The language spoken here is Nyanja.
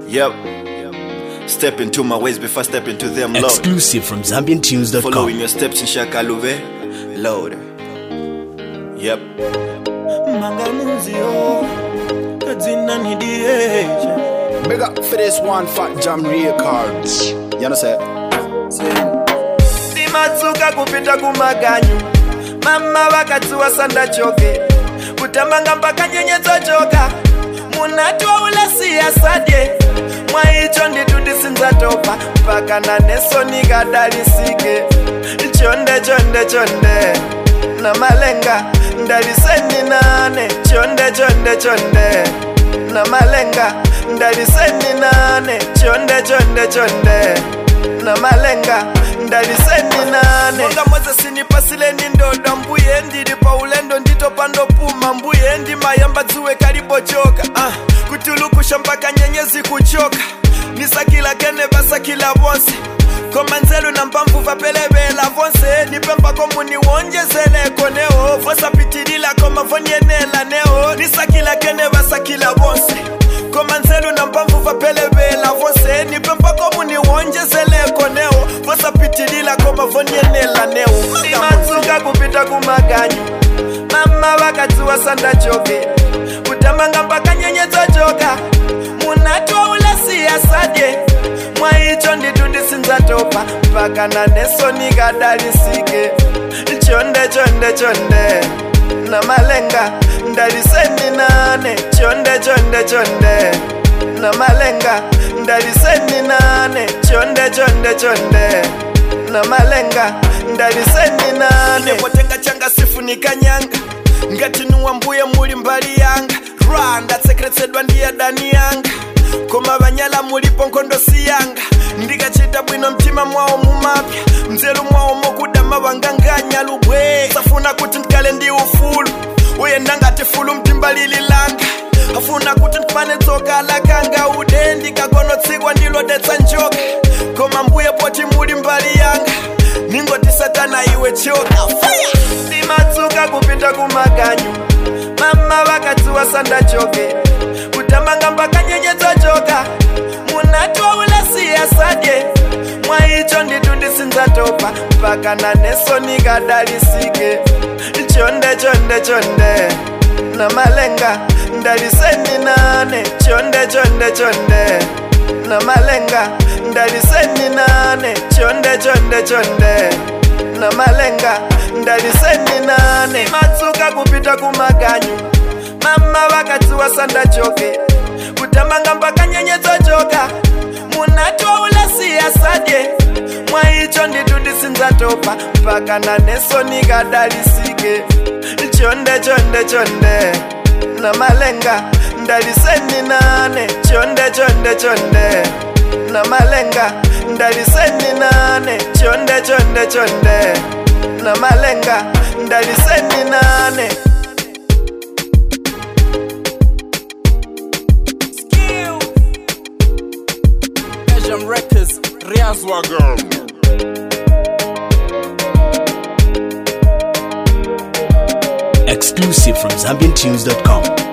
Yep. Step into my ways before I step into them, Lord. Exclusive from ZambianTunes.com. Following your steps in Shakaluve, Lord. Yep. Mangamuzio, kadzina nidieja. Big up for this one fat jam records. You understand? ndimadzuka kupita kumaganyu mama vakadziwa sandachoke kutamanga mpaka nyenyedzo choka munatwa ulasiya sadye mwaicho nditudisinzatopa mpaka nanesonika dalisike chonde chonde chonde na malenga ndaliseni nane chonde chonde chonde na malenga ndaliseni nane chonde chonde chonde na malenga ndaliseni nane monga mweze sinipasileni ndodo mbuye ndili pa ulendo nditopa ndopuma mbuye ndimayamba dziwe kalibochoka uh, kutulukusha mpaka nyenyezi kuchoka nisakila kene basakila bonse koma nzelu na mpamvu vapelevela vonse nipembako muniwonjezeleko neo vosapitilila koma vonyenela neo nisakila kene vasakila bonse koma nzelu na mpamvu vapelevela vonse nipembako muniwonjezeleko neo vosapitilila koma vonyenela neo imatsuka kupita kumaganyu mama vakadziwa sandachoke kutamanga mpaka nyenyedzo choka munatwa ulasiya sadye mwaicho nditudisinzatopa mpaka nanesonika dalisike chonde chonde chonde na malenga ndaliseni nane chonde chonde chonde na malenga ndaliseni nane chonde chonde chonde na malenga ndaliseni nane potenga changa sifunika nyanga ngati nuwa mbuye muli mbali yanga rwa ndatsekeretsedwa ndiye dani yanga koma vanyala mulipo nkhondo siyanga ndikachita bwino mtima mwawo mumapya mzelu mwawo mokudama vanganganya lubwe safuna kuti ndikale ndi ufulu uyenda ngati fulu mtimba lili langa afuna kuti ndipane tsoka lakanga ude ndikagonotsikwa ndilodetsa njoka koma mbuye poti muli mbali yanga ningoti satana iwe choka ndimadzuka kupita kumaganyu mama vakadziwa sandachoke kutamanga mpaka nyenyedzo choka munatwa ulasiya sadye mwaicho nditudisinzatopa mpaka nanesonika dalisike chonde chonde chonde na malenga ndaliseni nane chonde chonde chonde na malenga ndaliseni nane chonde chonde chonde na malenga ndaliseni nane matsuka kupita kumaganyu mama vakadziwa sandachoke kutamanga mpaka nyenyedzo choka munatwa ulasiya sadye mwaicho nditudisinzatopa mpaka nanesonika dalisike chonde chonde chonde na malenga ndaliseni nane chonde chonde chonde na malenga ndaliseni nane chonde chonde chonde na malenga ndaliseni nane Asian Records, Riaz Wagon. Exclusive from ZambianTunes.com.